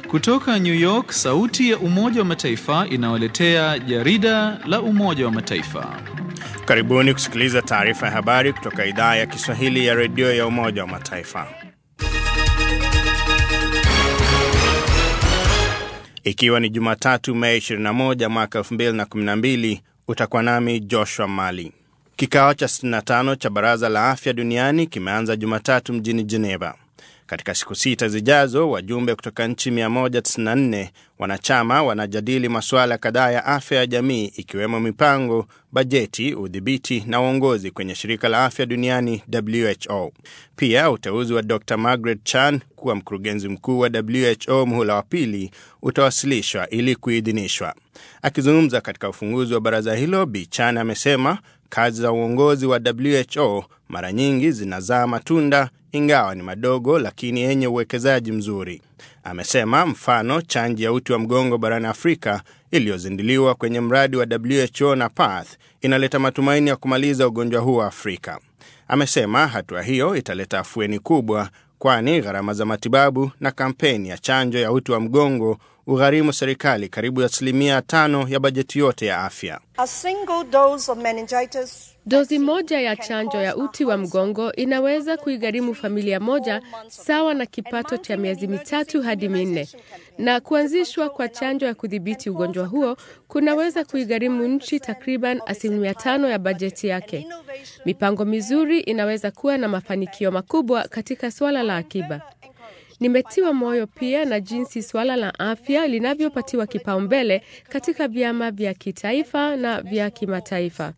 Kutoka New York, sauti ya Umoja wa Mataifa inawaletea jarida la Umoja wa Mataifa. Karibuni kusikiliza taarifa ya habari kutoka idhaa ya Kiswahili ya redio ya Umoja wa Mataifa. Ikiwa ni Jumatatu, Mei 21 mwaka 2012, utakuwa nami Joshua Mali. Kikao cha 65 cha Baraza la Afya Duniani kimeanza Jumatatu mjini Geneva. Katika siku sita zijazo, wajumbe kutoka nchi 194 wanachama wanajadili masuala kadhaa ya afya ya jamii ikiwemo mipango, bajeti, udhibiti na uongozi kwenye shirika la afya duniani WHO. Pia uteuzi wa Dr Margaret Chan kuwa mkurugenzi mkuu wa WHO muhula wa pili utawasilishwa ili kuidhinishwa. Akizungumza katika ufunguzi wa baraza hilo, Bi Chan amesema kazi za uongozi wa WHO mara nyingi zinazaa matunda ingawa ni madogo lakini yenye uwekezaji mzuri. Amesema mfano chanjo ya uti wa mgongo barani Afrika iliyozinduliwa kwenye mradi wa WHO na PATH inaleta matumaini ya kumaliza ugonjwa huo Afrika. Amesema hatua hiyo italeta afueni kubwa, kwani gharama za matibabu na kampeni ya chanjo ya uti wa mgongo ugharimu serikali karibu asilimia tano ya bajeti yote ya afya. A single dose of meningitis Dozi moja ya chanjo ya uti wa mgongo inaweza kuigharimu familia moja sawa na kipato cha miezi mitatu hadi minne, na kuanzishwa kwa chanjo ya kudhibiti ugonjwa huo kunaweza kuigharimu nchi takriban asilimia tano ya bajeti yake. Mipango mizuri inaweza kuwa na mafanikio makubwa katika suala la akiba. Nimetiwa moyo pia na jinsi suala la afya linavyopatiwa kipaumbele katika vyama vya kitaifa na vya kimataifa.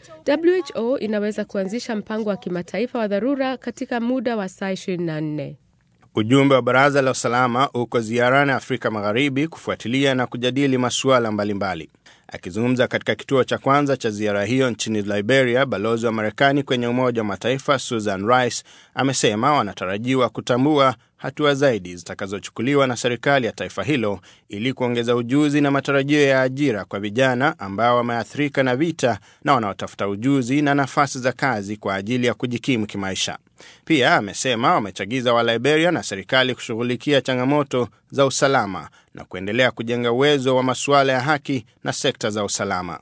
WHO inaweza kuanzisha mpango wa kimataifa wa dharura katika muda wa saa 24. Ujumbe wa Baraza la Usalama uko ziarani Afrika Magharibi kufuatilia na kujadili masuala mbalimbali. Akizungumza katika kituo cha kwanza cha ziara hiyo nchini Liberia, balozi wa Marekani kwenye Umoja wa Mataifa Susan Rice amesema wanatarajiwa kutambua hatua zaidi zitakazochukuliwa na serikali ya taifa hilo ili kuongeza ujuzi na matarajio ya ajira kwa vijana ambao wameathirika na vita na wanaotafuta ujuzi na nafasi za kazi kwa ajili ya kujikimu kimaisha. Pia amesema wamechagiza wa Liberia na serikali kushughulikia changamoto za usalama na kuendelea kujenga uwezo wa masuala ya haki na sekta za usalama.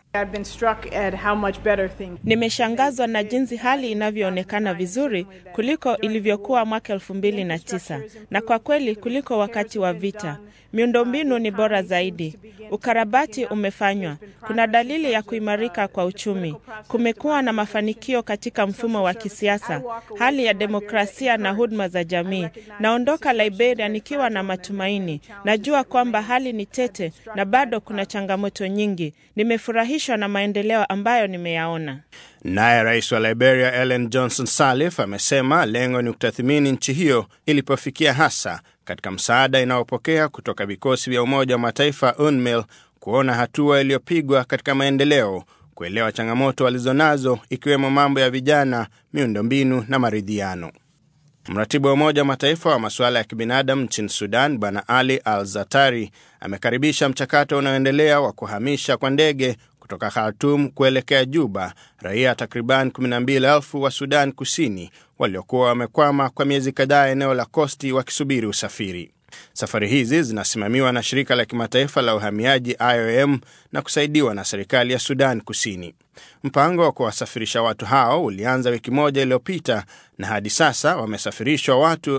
Nimeshangazwa na jinsi hali inavyoonekana vizuri kuliko ilivyokuwa mwaka elfu mbili na tisa na kwa kweli kuliko wakati wa vita. Miundombinu ni bora zaidi, ukarabati umefanywa, kuna dalili ya kuimarika kwa uchumi, kumekuwa na mafanikio katika mfumo wa kisiasa, hali ya demokrasia na huduma za jamii. Naondoka Liberia nikiwa na matumaini, najua kwamba hali ni tete na bado kuna changamoto nyingi. Nimefurahishwa na maendeleo ambayo nimeyaona. Naye rais wa Liberia Ellen Johnson Sirleaf amesema lengo ni kutathmini nchi hiyo ilipofikia hasa katika msaada inayopokea kutoka vikosi vya Umoja wa Mataifa UNMIL, kuona hatua iliyopigwa katika maendeleo, kuelewa changamoto walizonazo ikiwemo mambo ya vijana, miundombinu na maridhiano. Mratibu wa Umoja wa Mataifa wa masuala ya kibinadamu nchini Sudan, Bwana Ali Al Zatari, amekaribisha mchakato unaoendelea wa kuhamisha kwa ndege kutoka Khartum kuelekea Juba raia takriban 12,000 wa Sudan Kusini waliokuwa wamekwama kwa miezi kadhaa eneo la Kosti wakisubiri usafiri. Safari hizi zinasimamiwa na shirika la kimataifa la uhamiaji IOM na kusaidiwa na serikali ya Sudan Kusini. Mpango wa kuwasafirisha watu hao ulianza wiki moja iliyopita na hadi sasa wamesafirishwa watu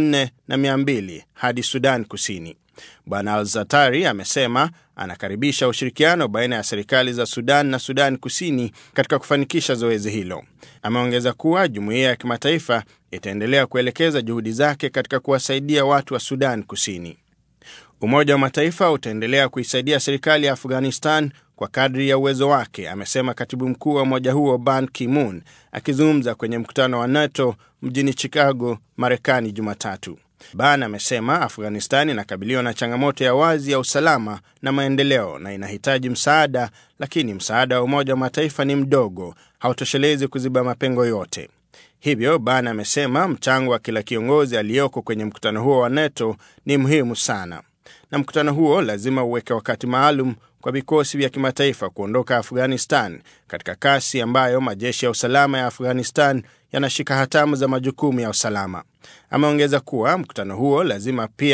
4200 hadi Sudan Kusini. Bwana Al-Zatari amesema anakaribisha ushirikiano baina ya serikali za Sudan na Sudan Kusini katika kufanikisha zoezi hilo. Ameongeza kuwa jumuiya ya kimataifa itaendelea kuelekeza juhudi zake katika kuwasaidia watu wa Sudan Kusini. Umoja wa Mataifa utaendelea kuisaidia serikali ya Afghanistan kwa kadri ya uwezo wake, amesema katibu mkuu wa umoja huo Ban Ki-moon akizungumza kwenye mkutano wa NATO mjini Chicago, Marekani Jumatatu. Ban amesema Afghanistan inakabiliwa na changamoto ya wazi ya usalama na maendeleo na inahitaji msaada, lakini msaada wa Umoja wa Mataifa ni mdogo, hautoshelezi kuziba mapengo yote. Hivyo Ban amesema mchango wa kila kiongozi aliyoko kwenye mkutano huo wa NATO ni muhimu sana, na mkutano huo lazima uweke wakati maalum kwa vikosi vya kimataifa kuondoka Afghanistan katika kasi ambayo majeshi ya usalama ya Afghanistan yanashika hatamu za majukumu ya usalama. Ameongeza kuwa mkutano huo lazima pia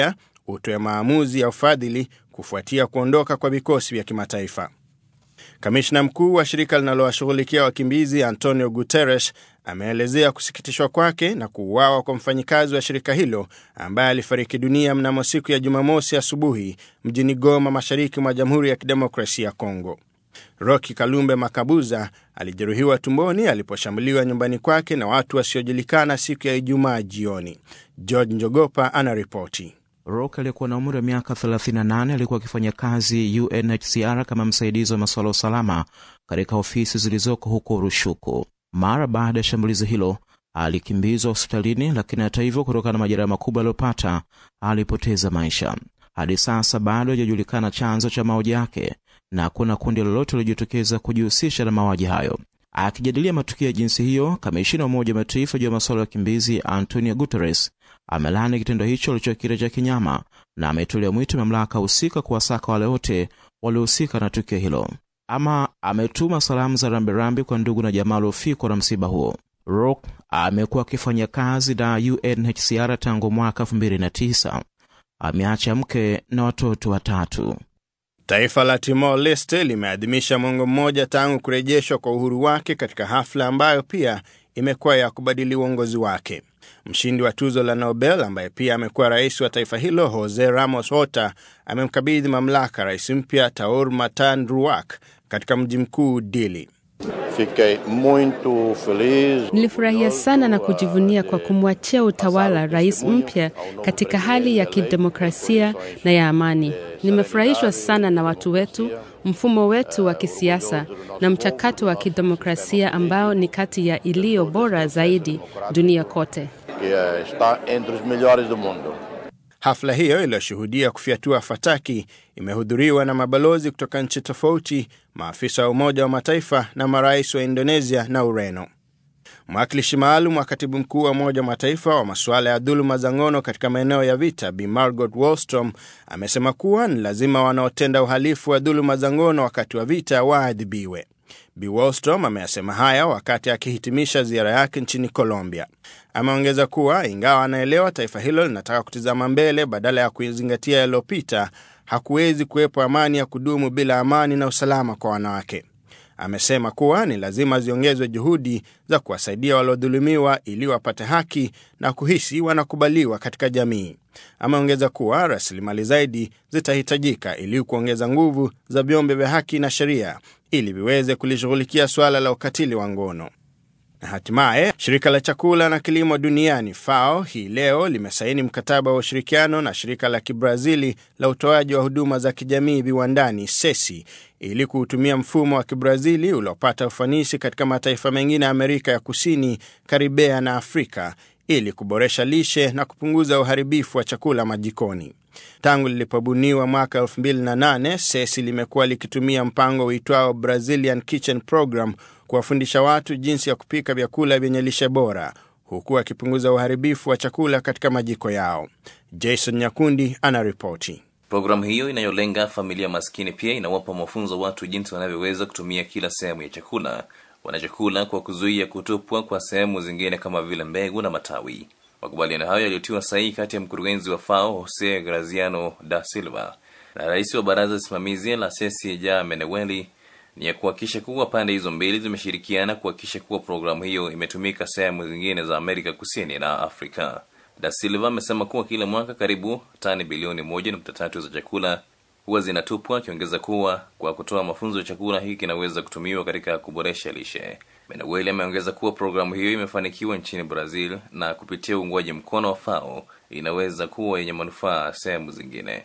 utoe maamuzi ya ufadhili kufuatia kuondoka kwa vikosi vya kimataifa. Kamishna mkuu wa shirika linalowashughulikia wakimbizi Antonio Guterres ameelezea kusikitishwa kwake na kuuawa kwa mfanyikazi wa shirika hilo ambaye alifariki dunia mnamo siku ya Jumamosi asubuhi mjini Goma, mashariki mwa Jamhuri ya Kidemokrasia ya Kongo. Roki Kalumbe Makabuza alijeruhiwa tumboni aliposhambuliwa nyumbani kwake na watu wasiojulikana siku ya Ijumaa jioni. George Njogopa anaripoti. Rock aliyekuwa na umri wa miaka 38 alikuwa akifanya kazi UNHCR kama msaidizi wa masuala ya usalama katika ofisi zilizoko huko Rushuku. Mara baada ya shambulizi hilo alikimbizwa hospitalini, lakini hata hivyo, kutokana na majeraha makubwa aliyopata alipoteza maisha. Hadi sasa bado hajajulikana chanzo cha mauaji yake na kuna kundi lolote lilojitokeza kujihusisha na mauaji hayo. Akijadilia matukio ya jinsi hiyo, kamishina wa Umoja wa Mataifa juu ya masuala ya wakimbizi Antonio Guterres amelaani kitendo hicho alichokita cha kinyama na ametolea mwito mamlaka husika kuwasaka wale wote waliohusika na tukio hilo. Ama ametuma salamu za rambirambi kwa ndugu na jamaa waliofikwa na msiba huo. Rock amekuwa akifanya kazi na UNHCR tangu mwaka 2009. Ameacha mke na watoto watatu. Taifa la Timor Leste limeadhimisha mwongo mmoja tangu kurejeshwa kwa uhuru wake katika hafla ambayo pia imekuwa ya kubadili uongozi wake. Mshindi wa tuzo la Nobel ambaye pia amekuwa rais wa taifa hilo Jose Ramos Horta amemkabidhi mamlaka rais mpya Taur Matan Ruak katika mji mkuu Dili. Fiquei muito feliz. Nilifurahia sana na kujivunia kwa kumwachia utawala rais mpya katika hali ya kidemokrasia na ya amani. Nimefurahishwa sana na watu wetu, mfumo wetu wa kisiasa na mchakato wa kidemokrasia ambao ni kati ya iliyo bora zaidi dunia kote. que está entre os melhores do mundo. Hafla hiyo iliyoshuhudia kufyatua fataki imehudhuriwa na mabalozi kutoka nchi tofauti, maafisa wa Umoja wa Mataifa na marais wa Indonesia na Ureno. Mwakilishi maalum wa katibu mkuu wa Umoja wa Mataifa wa masuala ya dhuluma za ngono katika maeneo ya vita, Bi Margot Wallstrom amesema kuwa ni lazima wanaotenda uhalifu wa dhuluma za ngono wakati wa vita waadhibiwe. Bi Wallstrom ameyasema haya wakati akihitimisha ziara yake nchini Colombia. Ameongeza kuwa ingawa anaelewa taifa hilo linataka kutizama mbele badala ya kuzingatia yaliyopita, hakuwezi kuwepo amani ya kudumu bila amani na usalama kwa wanawake. Amesema kuwa ni lazima ziongezwe juhudi za kuwasaidia waliodhulumiwa ili wapate haki na kuhisi wanakubaliwa katika jamii. Ameongeza kuwa rasilimali zaidi zitahitajika ili kuongeza nguvu za vyombo vya haki na sheria ili viweze kulishughulikia suala la ukatili wa ngono. Na hatimaye shirika la chakula na kilimo duniani FAO hii leo limesaini mkataba wa ushirikiano na shirika la Kibrazili la utoaji wa huduma za kijamii viwandani SESI ili kuutumia mfumo wa Kibrazili uliopata ufanisi katika mataifa mengine ya Amerika ya Kusini, Karibea na Afrika ili kuboresha lishe na kupunguza uharibifu wa chakula majikoni. Tangu lilipobuniwa mwaka 2008 SESI limekuwa likitumia mpango uitwao Brazilian Kitchen Program kuwafundisha watu jinsi ya kupika vyakula vyenye lishe bora huku akipunguza uharibifu wa chakula katika majiko yao. Jason Nyakundi anaripoti. Programu hiyo inayolenga familia maskini pia inawapa mafunzo watu jinsi wanavyoweza kutumia kila sehemu ya chakula wanachokula kwa kuzuia kutupwa kwa sehemu zingine kama vile mbegu na matawi. Makubaliano hayo yaliyotiwa sahihi kati ya mkurugenzi wa FAO Jose Graziano da Silva na rais wa baraza simamizi la Sesi Ja Meneweli ni ya kuhakikisha kuwa pande hizo mbili zimeshirikiana kuhakikisha kuwa programu hiyo imetumika sehemu zingine za Amerika Kusini na Afrika. Da Silva amesema kuwa kila mwaka karibu tani bilioni moja nukta tatu za chakula huwa zinatupwa, akiongeza kuwa kwa kutoa mafunzo ya chakula hiki kinaweza kutumiwa katika kuboresha lishe. Menaweli ameongeza kuwa programu hiyo imefanikiwa nchini Brazil na kupitia uungwaji mkono wa FAO inaweza kuwa yenye manufaa sehemu zingine.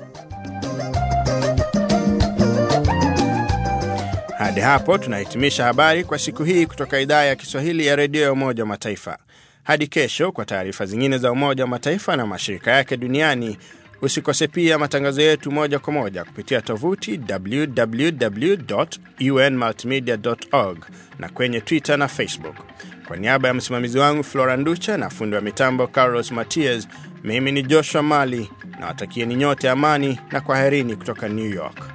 Hadi hapo tunahitimisha habari kwa siku hii kutoka idhaa ya Kiswahili ya redio ya Umoja wa Mataifa. Hadi kesho kwa taarifa zingine za Umoja wa Mataifa na mashirika yake duniani. Usikose pia matangazo yetu moja kwa moja kupitia tovuti www.unmultimedia.org na kwenye Twitter na Facebook. Kwa niaba ya msimamizi wangu Flora Nducha na fundi wa mitambo Carlos Matias, mimi ni Joshua Mali na watakieni nyote amani na kwaherini kutoka New York.